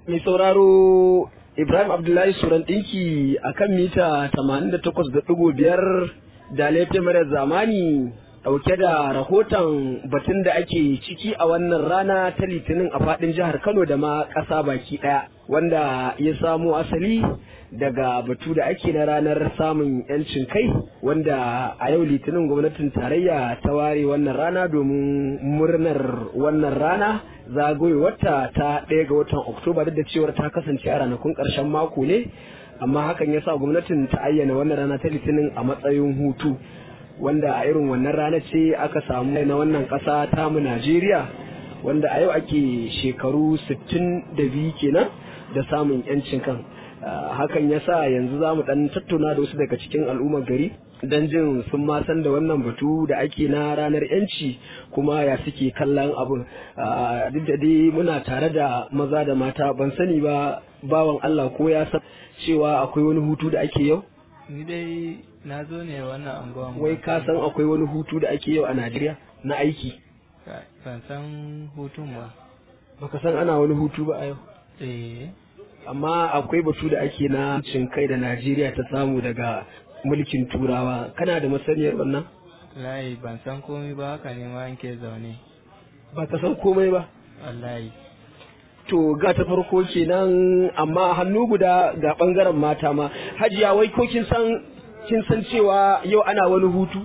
mai sauraro Ibrahim Abdullahi Suran ɗinki a kan mita 88.5 da laifin mara zamani ɗauke da rahoton batun da ake ciki a wannan rana ta litinin a faɗin jihar Kano da ma ƙasa baki ɗaya wanda ya samo asali daga batu da ake na ranar samun 'yancin kai wanda a yau litinin gwamnatin tarayya ta ware wannan rana domin murnar wannan rana zagayowarta ta ɗaya ga watan oktoba duk da cewar ta kasance a ranakun ƙarshen mako ne amma hakan ya sa gwamnatin ta ayyana wannan rana ta litinin a matsayin hutu wanda a irin wannan rana ce aka samu na wannan ƙasa tamu najeriya wanda a yau ake shekaru 62 kenan da samun 'yancin kan hakan ya sa yanzu za mu dan tattauna da wasu daga cikin al'ummar gari don jin sun ma san da wannan batu da ake na ranar yanci kuma ya suke kallon abun duk da dai muna tare da maza da mata ban sani ba bawan Allah ko ya san cewa akwai wani hutu da ake yau ni dai na zo ne wannan anguwan wai ka san akwai wani hutu da ake yau a Najeriya na aiki ban san hutun ba baka san ana wani hutu ba a yau eh amma akwai batu da ake na cin kai da Najeriya ta samu daga mulkin turawa kana da masaniyar wannan wallahi ban san komai ba haka ne ma ke zaune ba ka san komai ba wallahi to ga ta farko kenan amma hannu guda ga bangaren mata ma hajiya wai ko kin san kin san cewa yau ana wani hutu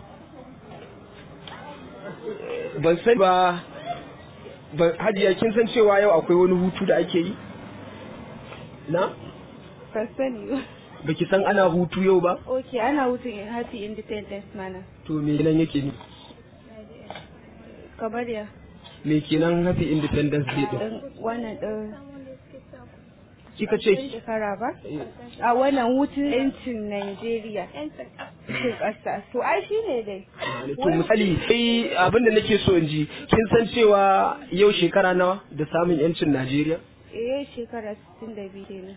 ban san ba hajiya kin san cewa yau akwai wani hutu da ake yi na Ban sani ba. baki san ana hutu yau ba Ok, ana hutun happy independence mana. to me nan yake ni Kamar ya. me kenan happy independence day din ɗin wannan ɗin kika ce shekara ba? A wannan hutun 'yancin Najeriya. 'Yancin ƙasa. To, ai shi ne dai. to misali sai abin da nake so in ji kin san cewa yau shekara nawa da samun yancin Najeriya Eh, shekara 62 kenan.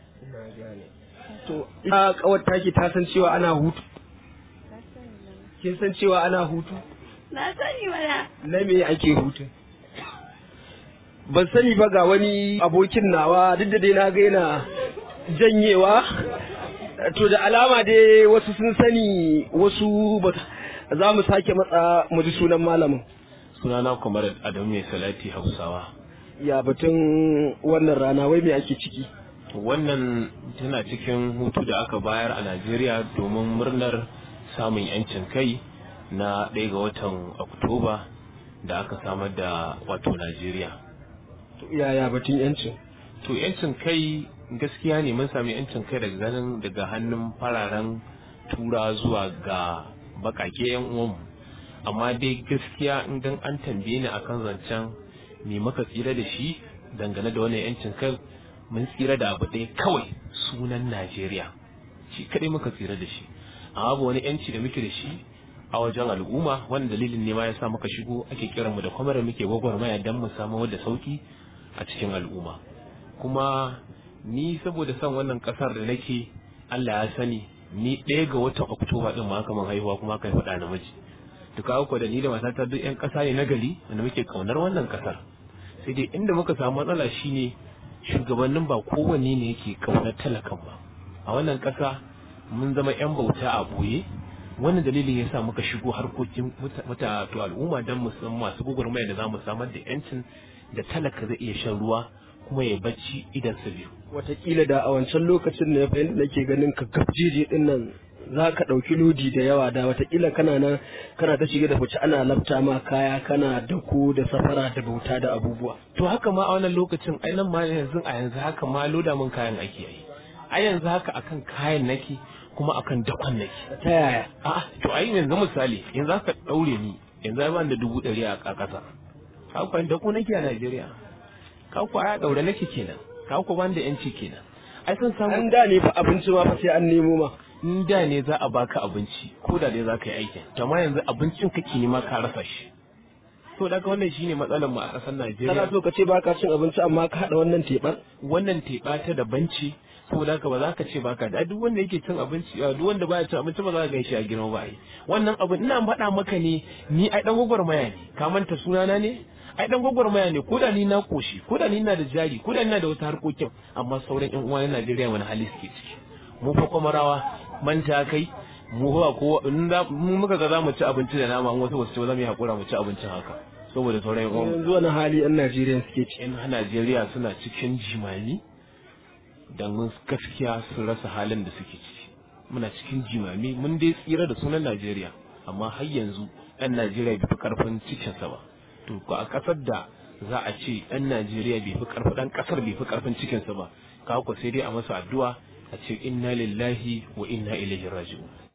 to ita kawar taki ta san cewa ana hutu Na sani mana. kin san cewa ana hutu Na sani mana. na me ake hutu ban sani ba ga wani abokin nawa duk da dai na ga yana janyewa to da alama dai wasu sun sani wasu ba za mu sake matsa mu ji sunan malamin sunana kwamar adamu mai salati hausawa ya batun wannan rana wai me ake ciki wannan tana cikin hutu da aka bayar a najeriya domin murnar samun yancin kai na ɗaya ga watan oktoba da aka samar da wato najeriya To, yaya batun yancin to yancin kai gaskiya ne mun sami yancin kai daga ganin daga hannun fararen tura zuwa ga bakake yan uwanmu amma dai gaskiya idan an tambaye ni akan zancen me muka tsira da shi dangane da wannan yancin kai mun tsira da abu ɗaya kawai sunan Najeriya shi kadai muka tsira da shi amma ba wani yanci da muke da shi a wajen al'umma wani dalilin ne ma ya sa muka shigo ake kiranmu da kwamar muke gwagwarmaya don mu samu da sauki a cikin al'umma kuma ni saboda son wannan kasar da nake Allah ya sani ni ɗaya ga watan Oktoba din ma aka man haihuwa kuma aka faɗa namiji to kawo ko da ni da matata duk ƴan ƙasa ne na gari wanda muke kaunar wannan kasar sai dai inda muka samu matsala shine shugabannin ba kowanne ne yake kaunar talakan ba a wannan ƙasa mun zama ƴan bauta a boye wannan dalilin yasa muka shigo harkokin muta to al'umma don mu san masu gugurmaya da za mu samar da yancin da talaka zai iya shan ruwa kuma ya bacci idan sa biyu watakila da a wancan lokacin ne fa yadda nake ganin ka gabjeje din nan za ka ɗauki lodi da yawa da watakila kana nan kana ta shiga da fice ana lafta ma kaya kana dako da safara da bauta da abubuwa to haka ma a wannan lokacin ai nan ma yanzu a yanzu haka ma loda mun kayan ake yi a yanzu haka akan kayan nake kuma akan dakon nake ta yaya a'a to ai yanzu misali yanzu haka daure ni yanzu ai ban da dubu ɗari a ƙasa ka ku da ku nake a Najeriya ka ku a daure nake kenan ka ku ban da yanci kenan ai sun samu an da ne fa abinci ma fa sai an nemo ma in da ne za a baka abinci ko da dai za ka yi aikin to amma yanzu abincin kake nema ka rasa shi to daga wannan shine matsalar mu a ƙasar kana Najeriya so ka ce baka cin abinci amma ka haɗa wannan teɓar wannan teɓa ta daban ce saboda haka ba za ka ce baka da duk wanda yake cin abinci a duk wanda baya cin abinci ba za ka gan shi a girma ba ai wannan abu ina faɗa maka ne ni ai dan gwagwarmaya ne ka manta sunana ne ai dan gwagwarmaya ne ko da ni na koshi ko da ni na da jari ko da ni na da wasu harkokin amma sauran yan uwa na Najeriya wani hali suke ciki mu fa kwamarawa manta kai mu ba ko in za- mu muka ga za mu ci abinci da nama in wasu ba su ci ba za mu yi hakura mu ci abincin haka saboda sauran yan uwa yanzu wani hali yan Najeriya suke ci yan Najeriya suna cikin jimami don gaskiya sun rasa halin da suke ciki muna cikin jimami mun dai tsira da sunan Najeriya amma har yanzu ɗan Najeriya bai fi karfin cikinsa ba to ko a ƙasar da za a ce ɗan Najeriya bai fi karfin ɗan ƙasar bai fi karfin cikinsa ba ka ko sai dai a masa addu'a a ce inna lillahi wa inna ilaihi raji'un